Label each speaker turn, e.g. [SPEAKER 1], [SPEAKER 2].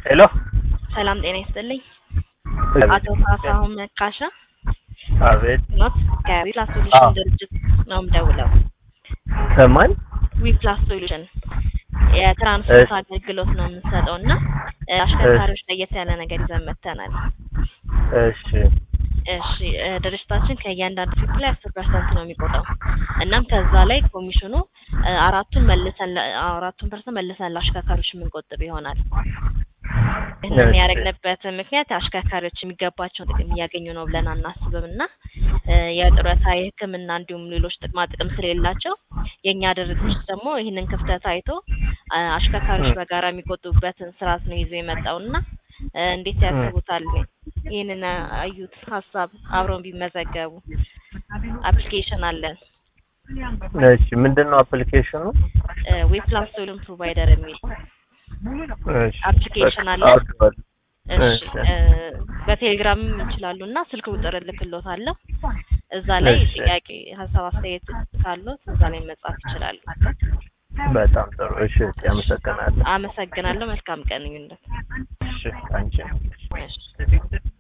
[SPEAKER 1] ሄሎ
[SPEAKER 2] ሰላም ጤና ይስጥልኝ። አቶ ካሳሁን መካሻ
[SPEAKER 1] አቤት
[SPEAKER 2] ኖት ከዊፕላስ ሶሉሽን ድርጅት ነው የምደውለው።
[SPEAKER 1] ከማን
[SPEAKER 2] ዊፕላስ ሶሉሽን የትራንስፖርት አገልግሎት ነው የምንሰጠው እና አሽከርካሪዎች ለየት ያለ ነገር ይዘን መጥተናል።
[SPEAKER 1] እሺ
[SPEAKER 2] እሺ እ ድርጅታችን ከእያንዳንዱ ፊት ላይ አስር ፐርሰንት ነው የሚቆጠው እናም ከዛ ላይ ኮሚሽኑ እ አራቱን መልሰን ለ- አራቱን ፐርሰንት መልሰን ለአሽከርካሪዎች የምንቆጥብ ይሆናል። ይህንን
[SPEAKER 1] እሺ።
[SPEAKER 2] ያደረግንበት ምክንያት አሽከርካሪዎች የሚገባቸውን ጥቅም እያገኙ ነው ብለን አናስብም እና እ የጡረታ የሕክምና እንዲሁም ሌሎች ጥቅማ ጥቅም ስለሌላቸው የእኛ ድርጅት ደግሞ ይህንን ክፍተት አይቶ አ አሽከርካሪዎች በጋራ የሚቆጥቡበትን ስርዓት ነው ይዞ የመጣው እና እ እንዴት ያስቡታል? ይህንን አዩት ሀሳብ አብረው ቢመዘገቡ አፕሊኬሽን አለን
[SPEAKER 1] እሺ ምንድን ነው አፕሊኬሽኑ?
[SPEAKER 2] ዌፕላስ ሶሉሽን ፕሮቫይደር የሚል
[SPEAKER 1] እሺ
[SPEAKER 2] አፕሊኬሽን አለ።
[SPEAKER 1] አውርደዋል።
[SPEAKER 2] እሺ
[SPEAKER 1] እሺ።
[SPEAKER 2] እ በቴሌግራም ይችላሉ እና ስልክ ቁጥር እልክሎታለሁ። እዛ ላይ
[SPEAKER 1] እሺ።
[SPEAKER 2] ጥያቄ፣ ሀሳብ፣ አስተያየት ካሉት እዛ ላይ መጻፍ ይችላሉ።
[SPEAKER 1] በጣም ጥሩ። እሺ አመሰግናለሁ።
[SPEAKER 2] አመሰግናለሁ። መልካም ቀን ይሁንልዎት።
[SPEAKER 1] እሺ አንቺ
[SPEAKER 2] እሺ